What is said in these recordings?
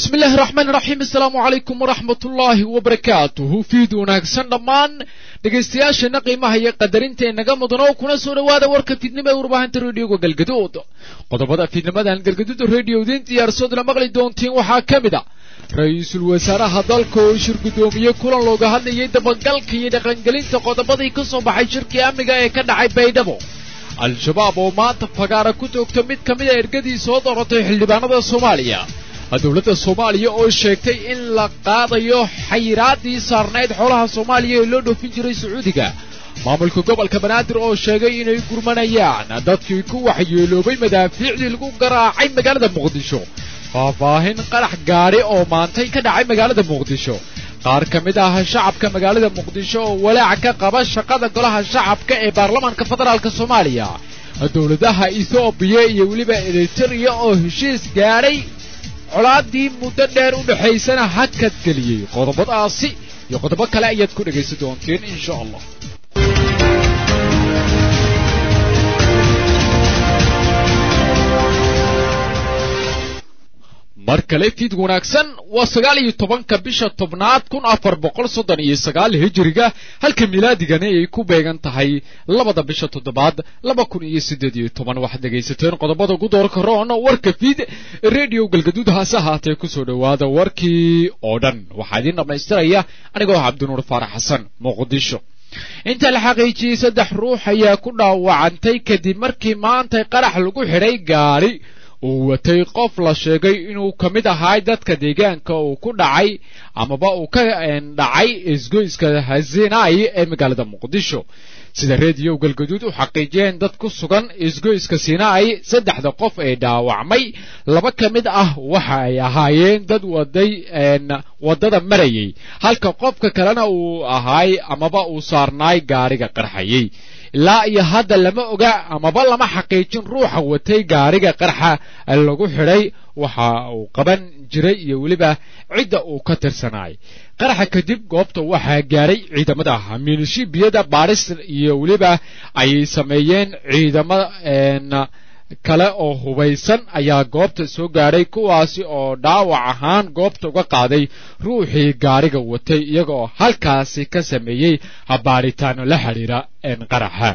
bismi illaahi raxmaan raxiim assalaamu calaykum waraxmat ullaahi wabarakaatuhu fiid wanaagsan dhammaan dhegaystayaasheenna qiimaha iyo qadarinta inaga mudan oo kuna soo dhowaada warka fiidnimo ee warbaahinta rediyoga galgaduud qodobada fiidnimadan galgaduud rediyo idiin diyaarsoodna maqli doontiin waxaa ka mid a ra-iisul wasaaraha dalka oo shir guddoomiyey kulan looga hadlayay dabagalka iyo dhaqangelinta qodobadii ka soo baxay shirkii amniga ee ka dhacay baydhabo al-shabaab oo maanta fagaara ku toogta mid ka mid a ergadii soo dooratay xildhibaanada soomaaliya dowladda soomaaliya oo sheegtay in la qaadayo xayiraadii saarnayd xoolaha soomaaliya ee loo dhoofin jiray sacuudiga maamulka gobolka banaadir oo sheegay inay gurmanayaan dadkii ku waxyeeloobay madaafiicdii lagu garaacay magaalada muqdisho faahfaahin qarax gaadhi oo maantay ka dhacay magaalada muqdisho qaar ka mid ah shacabka magaalada muqdisho oo walaac ka qaba shaqada golaha shacabka ee baarlamaanka federaalk soomaaliya dowladaha ethoobiya iyo weliba eritereya oo heshiis gaadhay colaadii muddo dheer u dhexaysana hakad geliyey qodobadaasi iyo qodobo kale ayaad ku dhegaysan doonteen insha allah mar kale fiid wanaagsan waa sagaal iyo tobanka bisha tobnaad kun afar boqol soddon iyo sagaal hijiriga halka milaadigani ay ku beegan tahay labada bisha toddobaad laba kun iyo siddeed iyo toban waxaad dhegaysateen qodobada ugu doorka roon warka fiid redio galgaduud hase ahaatee kusoo dhowaada warkii oo dhan waxaa idiin dhammaystiraya anigoo cabdinuur faarax xasan muqdisho inta la xaqiijiyey saddex ruux ayaa ku dhaawacantay kadib markii maantay qarax lagu xidhay gaari uu watay qof la sheegay inuu ka mid ahaa dadka deegaanka uu ku dhacay amaba uu ka dhacay isgoyska hazinai ee magaalada muqdisho sida rediyo galgaduud u xaqiijiyeen dad ku sugan isgoyska sinai saddexda qof ee dhaawacmay laba ka mid ah waxa ay ahaayeen dad waday waddada marayay halka qofka kalena uu ahaay amaba uu saarnaay gaariga qarxayay ilaa iyo hadda lama oga amaba lama xaqiijin ruuxa watay gaariga qarxa lagu xidhay waxa uu qaban jiray iyo weliba cidda uu ka tirsanaay qaraxa kadib goobta waxaa gaaray ciidamada miilishibiyada baadhis iyo weliba ay sameeyeen ciidamada kale oo hubaysan ayaa goobta soo gaadhay kuwaasi oo dhaawac ahaan goobta uga qaaday ruuxii gaariga watay iyagaoo halkaasi ka sameeyey baadhitaano la xidhiira qaraxa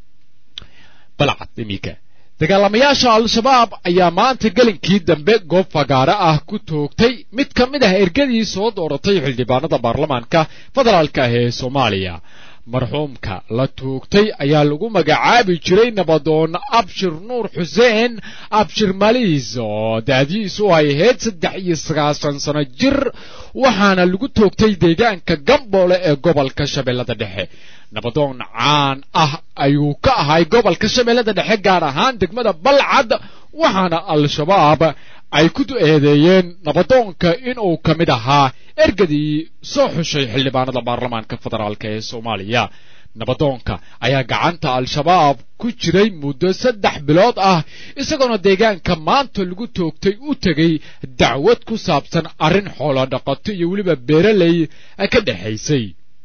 balcad iminka dagaalamayaasha al-shabaab ayaa maanta gelinkii dambe goob fagaaro ah ku toogtay mid ka mid ah ergadii soo dooratay xildhibaanada baarlamaanka federaalka ah ee soomaaliya marxuumka la tuugtay ayaa lagu magacaabi jiray nabadoon abshir nuur xuseen abshir maliis oo daadiisu ay ahayd saddex iyo sagaashan sano jir waxaana lagu toogtay deegaanka gamboole ee gobolka shabeellada dhexe nabadoon caan ah ayuu ka ahay gobolka shabeellada dhexe gaar ahaan degmada balcad waxaana al-shabaab ay ku eedeeyeen nabadoonka inuu ka mid ahaa ergadii soo xushay xildhibaanada baarlamaanka federaalk ee soomaaliya nabadoonka ayaa gacanta al-shabaab ku jiray muddo saddex bilood ah isagoona deegaanka maanta lagu toogtay u tegay dacwad ku saabsan arrin xoolo dhaqato iyo weliba beeraley ka dhexaysay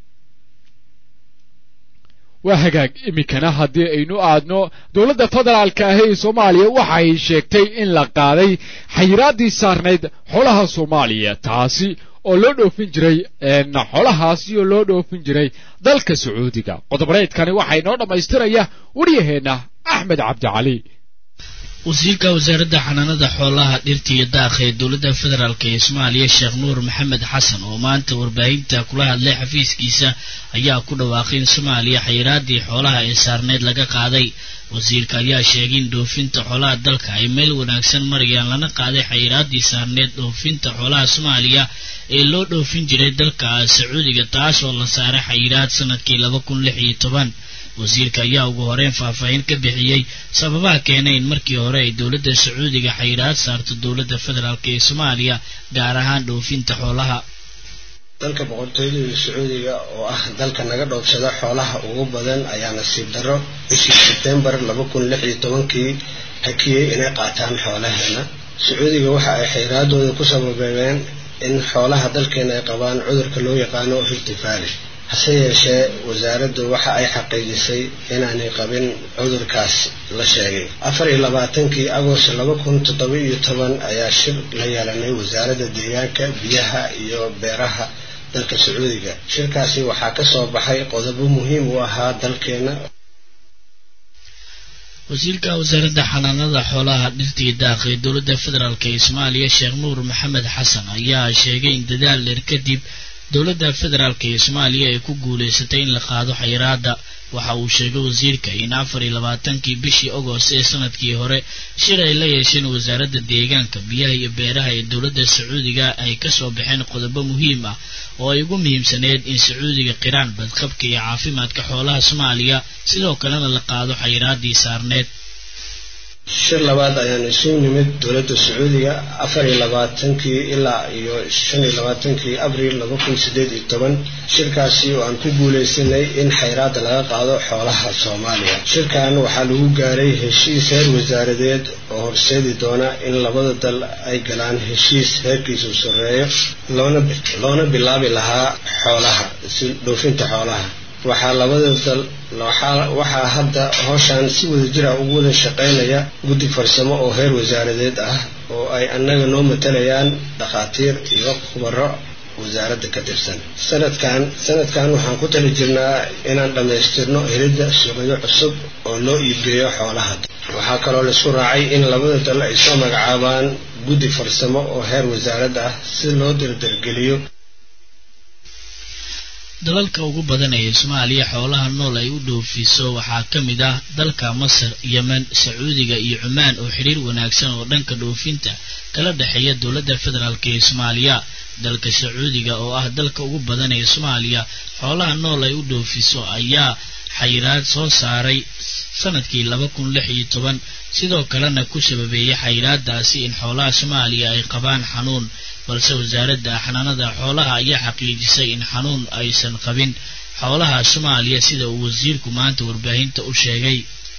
waa hagaag iminkana haddii aynu aadno dowladda federaalka ah ee soomaaliya waxa ay sheegtay in la qaaday xayiraaddii saarnayd xoolaha soomaaliya taasi oo loo dhoofin jiray xoolahaasi oo loo dhoofin jiray dalka sacuudiga qodobareedkani waxaa inoo dhammaystiraya waryaheenna axmed cabdicali wasiirka wasaaradda xanaanada xoolaha dhirta iyo daaqa ee dowladda federaalk ee soomaaliya sheekh nuur maxamed xasan oo maanta warbaahinta kula hadlay xafiiskiisa ayaa ku dhawaaqay in soomaaliya xayiraadii xoolaha ee saarneyd laga qaaday wasiirka ayaa sheegay in dhoofinta xoolaha dalka ay meel wanaagsan marayaan lana qaaday xayiraadii saarneyd dhoofinta xoolaha soomaaliya ee loo dhoofin jiray dalka sacuudiga taas oo la saaray xayiraad sanadkii laba kun lix iyo toban wasiirka ayaa ugu horeyn faahfaahin ka bixiyey sababaha keenay in markii hore ay dowladda sacuudiga xayiraad saarto dowladda federaalk ee soomaaliya gaar ahaan dhoofinta xoolaha dalka boqortooyada sacuudiga oo ah dalka naga dhoofsada xoolaha ugu badan ayaa nasiib darro bishii sebtembar laba kun lix iyo tobankii hakiyey inay qaataan xoolaheena sacuudiga waxa ay xayiraadooda ku sababeen in xoolaha dalkeena ay qabaan cudurka loo yaqaano hirtifaali hase yeeshee wasaaraddu waxa ay xaqiijisay inaanay qabin cudurkaas la sheegay afar iyo labaatankii agost laba kun toddoba iyo toban ayaa shir la yeelanay wasaaradda deegaanka biyaha iyo beeraha dalka sacuudiga shirkaasi waxaa ka soo baxay qodobo muhiim u ahaa dalkeena wasiirka wasaaradda xanaanada xoolaha dhirta iyo daaqa ee dowladda federaalk ee soomaaliya sheekh nuur maxamed xasan ayaa sheegay in dadaal dheer kadib dowladda federaalk ee soomaaliya ay ku guulaysatay in la qaado xayiraada waxa uu sheegay wasiirka in afar iyo labaatankii bishii agost ee sanadkii hore shir ay la yeesheen wasaaradda deegaanka biyaha iyo beeraha ee dowladda sacuudiga ay kasoo baxeen qodobo muhiim ah oo ay ugu muhiimsaneed in sacuudiga qiraan badqabka iyo caafimaadka xoolaha soomaaliya sidoo kalena la qaado xayiraadii saarneed shir labaad ayaan isu nimid dowladda sacuudiga afar iyo labaatankii ilaa iyo shan iyo labaatankii abril laba kun sideed iyo toban shirkaasi oo aan ku guulaysanay in xayraada laga qaado xoolaha soomaaliya shirkan waxaa lagu gaaray heshiis heer wasaaradeed oo horseedi doona in labada dal ay galaan heshiis heerkiisu sarreeyo loona loona bilaabi lahaa xoolaha si dhoofinta xoolaha waxaa labada dal waxaa hadda howshaan si wada jira ugu wada shaqaynaya guddi farsamo oo heer wasaaradeed ah oo ay annaga noo matalayaan dhakhaatiir iyo khubaro wasaaradda ka tirsan sanadkan sanadkan waxaan ku tali jirnaa inaan dhammaystirno helidda suuqyo cusub oo loo iibgeeyo xoolaha waxaa kaloo laisku raacay in labada dal ay soo magacaabaan guddi farsamo oo heer wasaarad ah si loo dardargeliyo dalalka ugu badan ee soomaaliya xoolaha nool ay u dhoofiso waxaa ka mid ah dalka masar yemen sacuudiga iyo cumaan oo xiriir wanaagsan oo dhanka dhoofinta kala dhexeeya dowladda federaalk ee soomaaliya dalka sacuudiga oo ah dalka ugu badan ee soomaaliya xoolaha nool ay u dhoofiso ayaa xayiraad soo saaray sanadkii laba kun lix iyo toban sidoo kalena ku sababeeyay xayiraadaasi in xoolaha soomaaliya ay qabaan xanuun balse wasaaradda xanaanada xoolaha ayaa xaqiijisay in xanuun aysan qabin xoolaha soomaaliya sida uu wasiirku maanta warbaahinta u sheegay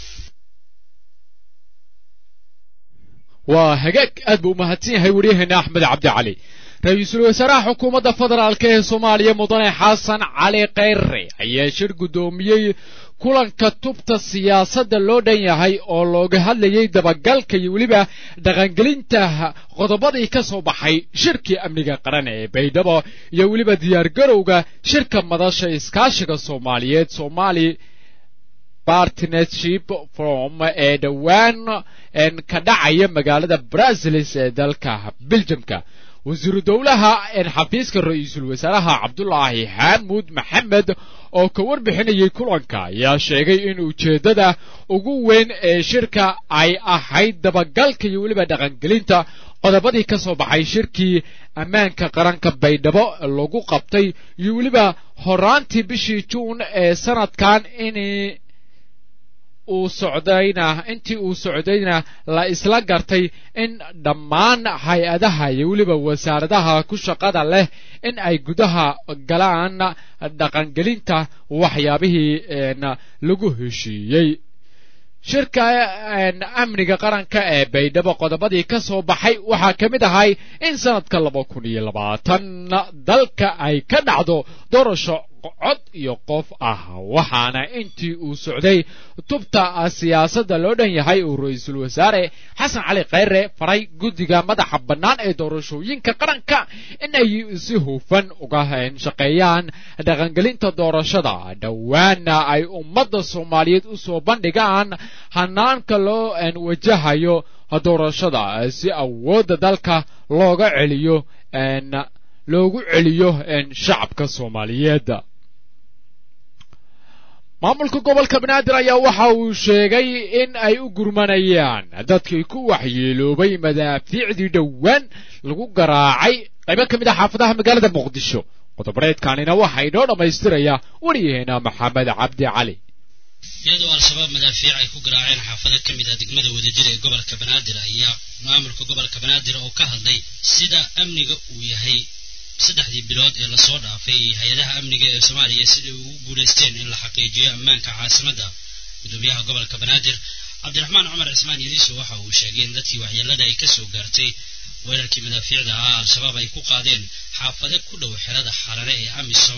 waa hagaag aad buu umahadsan yahay waryaheena axmed cabdi cali ra-iisul wasaaraha xukuumadda federaalk ee soomaaliya mudane xasan cali kheyre ayaa shir guddoomiyey kulanka tubta siyaasadda loo dhan yahay oo looga hadlayay dabagalka iyo weliba dhaqangelinta qodobadii ka soo baxay shirkii amniga qaran ee baydhabo iyo weliba diyaargarowga shirka madasha iskaashiga soomaaliyeed somali partnership forum ee dhowaan ka dhacaya magaalada brazilis ee dalka beljamka wasiiru dowlaha xafiiska ra-iisul wasaaraha cabdulaahi xaamuud maxamed oo ka warbixinayay kulanka ayaa sheegay in ujeeddada ugu weyn ee shirka ay ahayd dabagalka iyo weliba dhaqangelinta qodobadii ka soo baxay shirkii ammaanka qaranka baydhabo lagu qabtay iyo weliba horaantii bishii juun ee sanadkan in uu socdayna intii uu socdayna la isla gartay in dhammaan hay-adaha iyo weliba wasaaradaha ku shaqada leh in ay gudaha galaan dhaqangelinta waxyaabihii lagu heshiiyey shirka amniga qaranka ee baydhabo qodobadii ka soo baxay waxaa ka mid ahay in sanadka laba kun iyo labaatan dalka ay ka dhacdo doorasho cod iyo qof ah waxaana intii uu socday tubta siyaasadda loo dhan yahay uu ra-iisul wasaare xasan cali kheyre faray guddiga madaxa bannaan ee doorashooyinka qaranka in ay si hufan uga shaqeeyaan dhaqangelinta doorashada dhowaana ay ummadda soomaaliyeed u soo bandhigaan hanaanka loo wajahayo doorashada si awoodda dalka looga celiyo loogu celiyo shacabka soomaaliyeed maamulka gobolka banaadir ayaa waxa uu sheegay in ay u gurmanayaan dadkii ku waxyeeloobay madaafiicdii dhowaan lagu garaacay qaybo ka mid ah xaafadaha magaalada muqdisho qodobareedkanina waxaa inoo dhammaystiraya wariyaheena maxamed cabdi cali iyadoo al-shabaab madaafiic ay ku garaaceen xaafado ka mid ah degmada wadajir ee gobolka banaadir ayaa maamulka gobolka banaadir oo ka hadlay sida amniga uu yahay saddexdii bilood ee lasoo dhaafay iyo hay-adaha amniga ee soomaaliya siday ugu guulaysteen in la xaqiijiyo ammaanka caasimadda gudoomiyaha gobolka banaadir cabdiraxmaan cumar cismaan yadiiso waxa uu sheegay in dadkii waxyeelada ay kasoo gaartay weerarkii madaafiicda ahaa al-shabaab ay ku qaadeen xaafado ku dhow xerada xarare ee amisom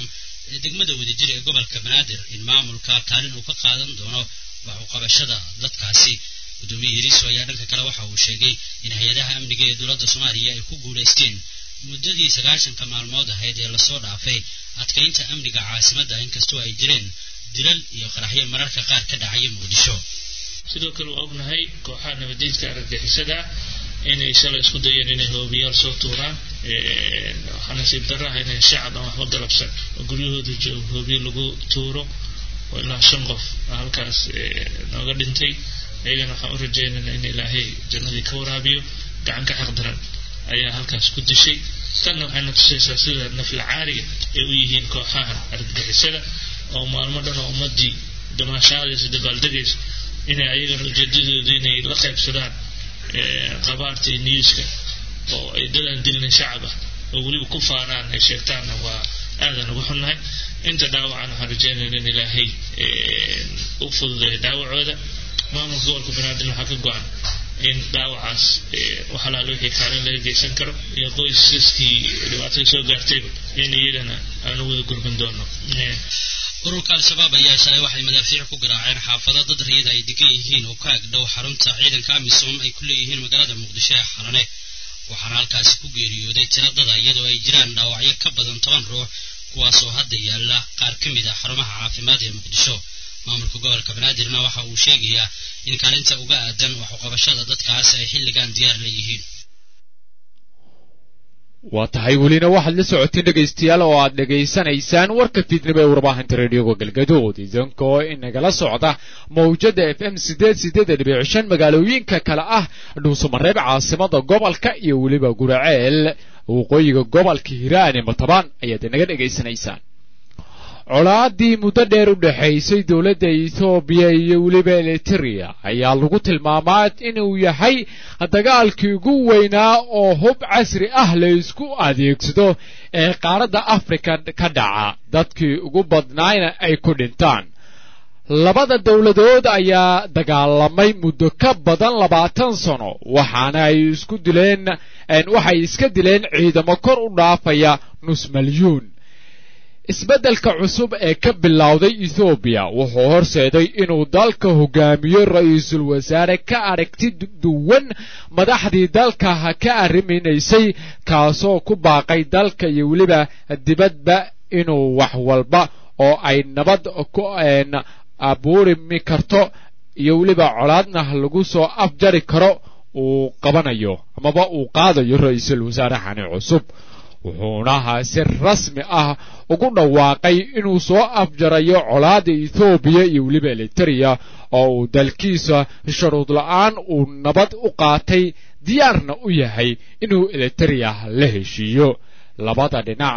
ee degmada wadajir ee gobolka banaadir in maamulka kaalin uu ka qaadan doono wax u qabashada dadkaasi gudoomiye yariiso ayaa dhanka kale waxa uu sheegay in hay-adaha amniga ee dowladda soomaaliya ay ku guulaysteen muddadii sagaashanka maalmood ahayd ee lasoo dhaafay adkaynta amniga caasimadda inkastoo ay jireen dilal iyo qaraxyo mararka qaar ka dhacaya muqdisho sidoo kale waa ognahay kooxaha nabadiidka argagixisada inay shalay isku dayeen inay hoobiyaal soo tuuraan waxaa nasiib darro ah inay shacab aan waxba galabsan oo guryahooda joogo hoobiyo lagu tuuro oo ilaa shan qof halkaas nooga dhintay ayagana waxaan u rajeynayna in ilaahay jannadii ka waraabiyo gacan ka xaqdaran ayaa halkaas ku dishay tanna waxayna tusaysaa sida naflacaariga ay u yihiin kooxaha argagixisada oo maalmo dhan oo ummadii damaashaadaysa dabaaldegaysa inay ayagana ujeedadooda inay la qaybsadaan qabaarta iyo niyuuska oo ay dadaan dilin shacab ah oo weliba ku faanaan ay sheegtaanna waa aadan uga xunnahay inta dhaawacan waxaan rajeynayna in ilaahay u fududeeyo dhaawacooda maamulka gobolka banaadir waxaa ka go-an in dhaawacaas wax alaale wixii kaalin laga geysan karo iyo qoysaskii dhibaatada soo gaartayba in iyagana aan u wada gurban doono ururka al-shabaab ayaa shalay waxay madaafiic ku garaaceen xaafado dad riyada ay degan yihiin oo ka agdhow xarunta ciidanka amisom ay ku leeyihiin magaalada muqdisho ee xalane waxaana halkaasi ku geeriyooday tiradada iyadoo ay jiraan dhaawacyo ka badan toban ruux kuwaasoo hadda yaalla qaar ka mid ah xarumaha caafimaad ee muqdisho maamulka gobolka banaadirna waxa uu sheegayaa in kaalinta uga aadan waxuqabashada dadkaas ay xilligan diyaar leeyihiin waa tahay welina waxaad la socoteen dhegaystayaal oo aad dhegaysanaysaan warka fiidnimo ee warbaahinta reediyoga galgadood idinkoo inagala socda mawjada f m sideed sideed dhibic shan magaalooyinka kale ah dhuusamareeb caasimada gobolka iyo weliba guraceel waqooyiga gobolka hiiraan ee matabaan ayaad inaga dhegaysanaysaan colaadii muddo dheer u dhexaysay dowladda ethoobiya iyo weliba eliteria ayaa lagu tilmaamaa inuu yahay dagaalkii ugu weynaa oo hub casri ah la isku adeegsado ee qaaradda afrika ka dhaca dadkii ugu badnaayna ay ku dhintaan labada dowladood ayaa dagaalamay muddo ka badan labaatan sano waxaana ay isku dileen waxay iska dileen ciidamo kor u dhaafaya nus malyuun isbeddelka cusub ee ka bilowday ethoobiya wuxuu horseeday inuu dalka hogaamiyo ra-iisul wasaare ka aragti duwan madaxdii dalka ka arriminaysay kaasoo ku baaqay dalka iyo weliba dibadba inuu wax walba oo ay nabad ku abuurimi karto iyo weliba colaadna lagu soo afjari karo uu qabanayo amaba uu qaadayo ra-iisul wasaarahani cusub wuxuuna si rasmi ah ugu dhawaaqay inuu soo afjarayo colaada ethoobiya iyo weliba eliteria oo uu dalkiisa sharuud la-aan uu nabad u qaatay diyaarna u yahay inuu eliteria la heshiiyo labada dhinac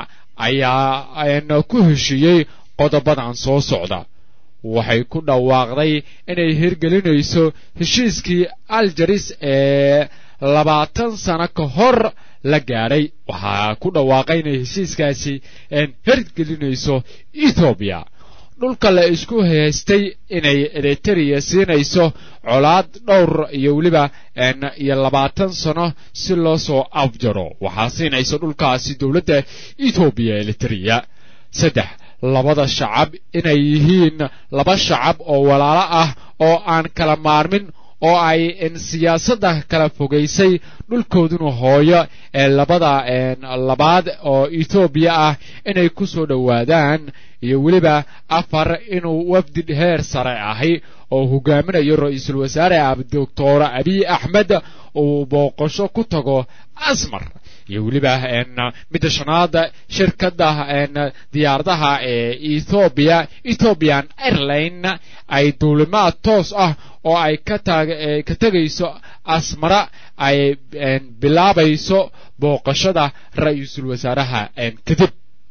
ayaa ku heshiiyey qodobadan soo socda waxay ku dhawaaqday inay hirgelinayso heshiiskii aljaris ee labaatan sano ka hor la gaadhay waxaa ku dhawaaqay inay heshiiskaasi hirgelinayso ethoobiya dhulka la isku haystay inay eriteria siinayso colaad dhowr iyo weliba iyo labaatan sano si loo soo afjaro waxaa siinaysa dhulkaasi dowladda ethoobiya eriteria saddex labada shacab inay yihiin laba shacab oo walaalo ah oo aan kala maarmin oo ay siyaasadda kala fogaysay dhulkooduna hooyo ee labada labaad oo ethoobiya ah inay ku soo dhowaadaan iyo weliba afar inuu wafdi heer sare ahi oo hogaaminayo ra-iisul wasaare doctor abiy axmed uu booqasho ku tago asmar iyo weliba midda shanaad shirkadda diyaaradaha ee ethoobiya ethoobian airline ay duulimaad toos ah oo ay ka ka tegayso asmara ay bilaabayso booqashada ra-iisul wasaaraha kadib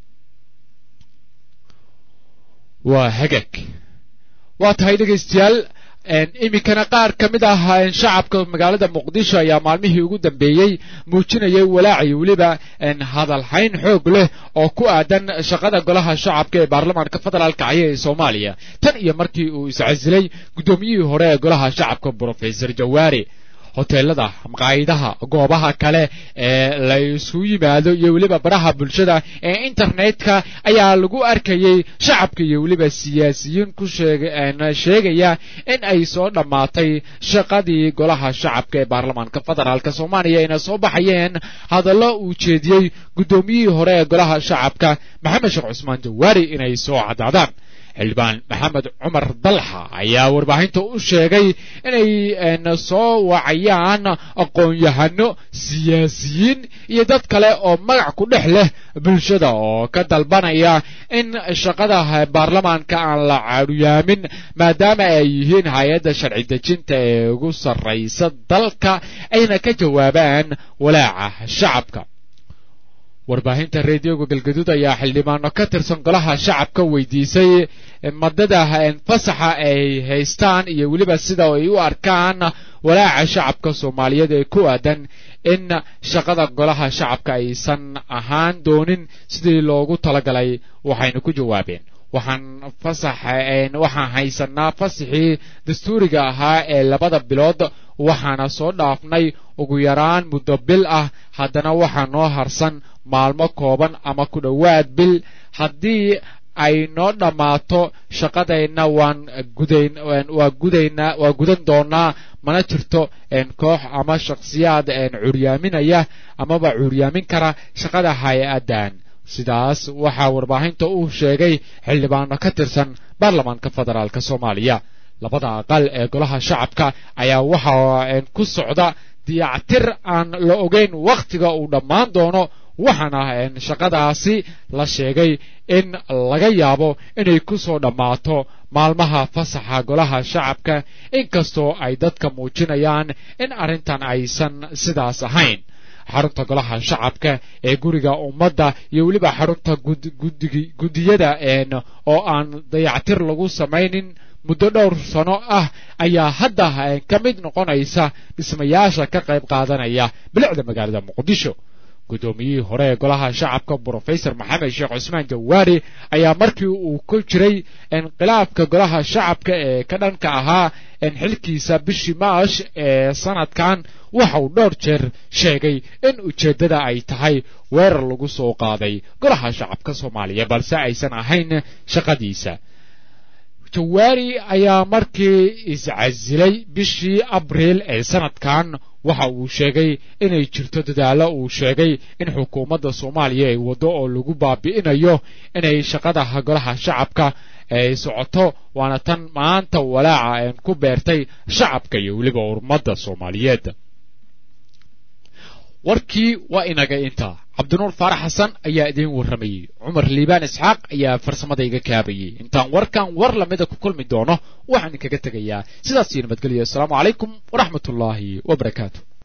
waa hagag waa tahay dhegaystayaal iminkana qaar ka mid ah shacabka magaalada muqdisho ayaa maalmihii ugu dambeeyey muujinayay walaac iyo weliba hadalhayn xoog leh oo ku aadan shaqada golaha shacabka ee baarlamaanka federaalka caya ee soomaaliya tan iyo markii uu iscasilay guddoomiyihii hore ee golaha shacabka brofesor jawaari hoteelada maqaayidaha goobaha kale ee la isu yimaado iyo weliba baraha bulshada ee internetka ayaa lagu arkayey shacabka iyo weliba siyaasiyiin ku sheegaya in ay soo dhammaatay shaqadii golaha shacabka ee baarlamaanka federaalk soomaaliya ayna soo baxayeen hadallo uu jeediyey guddoomiyihii hore ee golaha shacabka maxamed sheekh cusmaan jawaari inay soo caddaadaan xildhibaan maxamed cumar dalxa ayaa warbaahinta u sheegay inay soo wacayaan aqoon-yahano siyaasiyiin iyo dad kale oo magac ku dhex leh bulshada oo ka dalbanaya in shaqada baarlamaanka aan la caaduyaamin maadaama ay yihiin hay-adda sharci dejinta ee ugu sarraysa dalka ayna ka jawaabaan walaaca shacabka warbaahinta reediyoga galgaduud ayaa xildhibaano ka tirsan golaha shacabka weydiisay madada fasaxa ay haystaan iyo weliba sida ay u arkaan walaaca shacabka soomaaliyeed ee ku aadan in shaqada golaha shacabka aysan ahaan doonin sidii loogu talagalay waxayna ku jawaabeen waxaan fasax waxaan haysanaa fasaxii dastuuriga ahaa ee labada bilood waxaana soo dhaafnay ugu yaraan muddo bil ah haddana waxaa noo harsan maalmo kooban ama ku dhowaad bil haddii ay noo dhammaato shaqadayna waan gudayn waa gudaynaa waa gudan doonaa mana jirto koox ama shakhsiyaad curyaaminaya amaba curyaamin kara shaqada hay-addan sidaas waxaa warbaahinta uu sheegay xildhibaano ka tirsan baarlamaanka federaalk soomaaliya labada aqal ee golaha shacabka ayaa waxaa ku socda diyactir aan la ogeyn wakhtiga uu dhammaan doono waxaana shaqadaasi la sheegay in laga yaabo inay ku soo dhammaato maalmaha fasaxa golaha shacabka inkastoo ay dadka muujinayaan in arrintan aysan sidaas ahayn xarunta golaha shacabka ee guriga ummadda iyo weliba xarunta guddiyada oo aan dayactir lagu samaynin muddo dhowr sano ah ayaa hadda ka mid noqonaysa dhismayaasha ka qayb qaadanaya bilicda magaalada muqdisho guddoomiyihii hore ee golaha shacabka brofesor maxamed sheekh cusmaan jawaari ayaa markii uu ku jiray inqilaabka golaha shacabka ee ka dhanka ahaa xilkiisa bishii maash ee sanadkan waxa uu dhowr jeer sheegay in ujeeddada ay tahay weerar lagu soo qaaday golaha shacabka soomaaliya balse aysan ahayn shaqadiisa jawaari ayaa markii iscasilay bishii abriil ee sanadkan waxa uu sheegay inay jirto dadaallo uu sheegay in xukuumadda soomaaliya ay waddo oo lagu baabi'inayo inay shaqada golaha shacabka ay socoto waana tan maanta walaaca een ku beertay shacabka iyo weliba ummadda soomaaliyeed warkii waa inaga intaa cabdinuur faarax xasan ayaa idiin warramayey cumar liibaan isxaaq ayaa farsamada iga kaabayey intaan warkan war lamida ku kulmi doono waxaan idinkaga tegayaa sidaas iyo nabadgelyo assalaamu calaykum waraxmat ullaahi wabarakaatu